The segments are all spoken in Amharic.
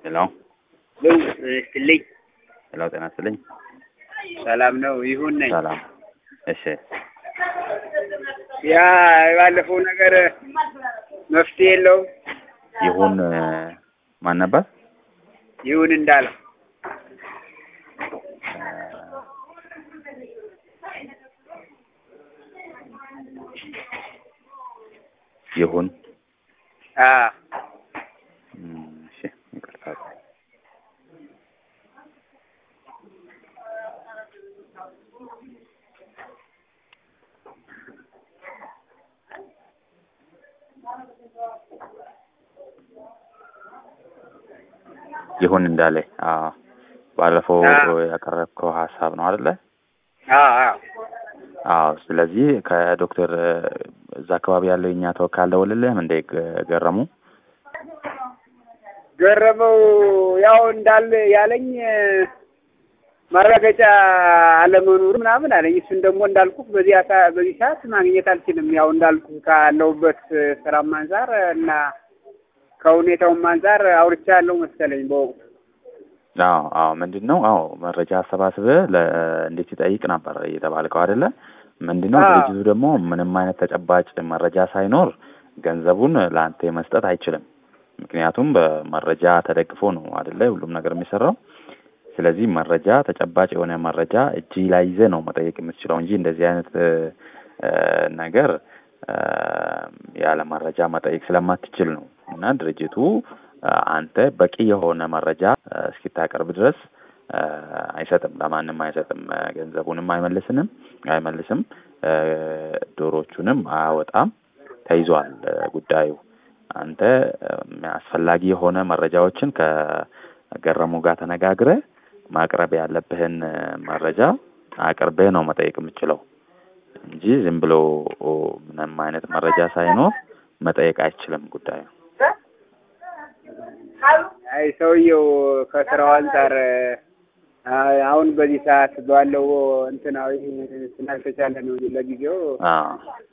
ሄሎ ለው ስትልኝ ሄሎ፣ ጤና ይስጥልኝ። ሰላም ነው ይሁን ነኝ። ሰላም። እሺ፣ ያ የባለፈው ነገር መፍትሄ የለውም። ይሁን ማን ነበር? ይሁን እንዳለው ይሁን አ እም፣ እሺ፣ ይቅርታ። ይሁን እንዳለ አዎ፣ ባለፈው አዎ። ያቀረብከው ሀሳብ ነው አይደለ? አ አ አዎ። ስለዚህ ከዶክተር እዛ አካባቢ ያለው የኛ ተወካይ አልደወለልህም እንዴ? ገ- ገረሙ ገረመው ያው እንዳለ ያለኝ ማረጋገጫ አለመኖሩ ምናምን አለኝ። እሱን ደግሞ እንዳልኩ በዚህ አሳ- በዚህ ሰዓት ማግኘት አልችልም። ያው እንዳልኩ ካለሁበት ስራም አንጻር እና ከሁኔታውም አንጻር አውርቻ ያለው መሰለኝ በወቅቱ አዎ አዎ ምንድን ነው አዎ መረጃ አሰባስበህ ለ እንዴት ይጠይቅ ነበር የተባልከው አይደለ ምንድን ነው አዎ። ድርጅቱ ደግሞ ምንም አይነት ተጨባጭ መረጃ ሳይኖር ገንዘቡን ለአንተ መስጠት አይችልም ምክንያቱም በመረጃ ተደግፎ ነው አይደለ ሁሉም ነገር የሚሰራው ስለዚህ መረጃ ተጨባጭ የሆነ መረጃ እጅ ላይ ይዘህ ነው መጠየቅ የምትችለው እንጂ እንደዚህ አይነት እ፣ እ፣ ነገር እ፣ ያለ መረጃ መጠየቅ ስለማትችል ነው እና ድርጅቱ እ፣ አንተ በቂ የሆነ መረጃ እ፣ እስኪታቀርብ ድረስ እ፣ አይሰጥም፣ ለማንም አይሰጥም። እ፣ ገንዘቡንም አይመልስንም አይመልስም፣ እ፣ ዶሮቹንም አያወጣም። ተይዟል እ፣ ጉዳዩ። አንተ እ፣ አስፈላጊ የሆነ መረጃዎችን ከገረሙ ጋር ተነጋግረህ ማቅረብ ያለብህን እ፣ መረጃ አቅርበህ ነው መጠየቅ የምችለው እንጂ ዝም ብሎ ኦ፣ ምንም አይነት መረጃ ሳይኖር መጠየቅ አይችልም ጉዳዩ። አይ ሰውየው ከስራው አንጻር አ- አሁን በዚህ ሰዓት ባለው እንትናዊ ስላልተቻለ ነው እንጂ ለጊዜው አዎ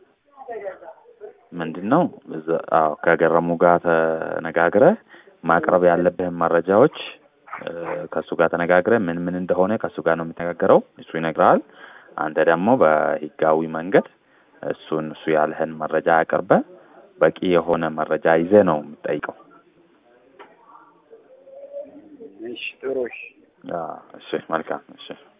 ምንድን ነው እዛ አዎ ከገረሙ ጋር ተነጋግረህ ማቅረብ ያለብህን መረጃዎች እ፣ ከእሱ ጋር ተነጋግረህ ምን ምን እንደሆነ ከእሱ ጋር ነው የምትነጋገረው። እሱ ይነግርሃል። አንተ ደግሞ በህጋዊ መንገድ እሱን እሱ ያለህን መረጃ አቅርበህ በቂ የሆነ መረጃ ይዘህ ነው የምትጠይቀው። እሺ ጥሩ እሺ አዎ፣ እሺ መልካም እሺ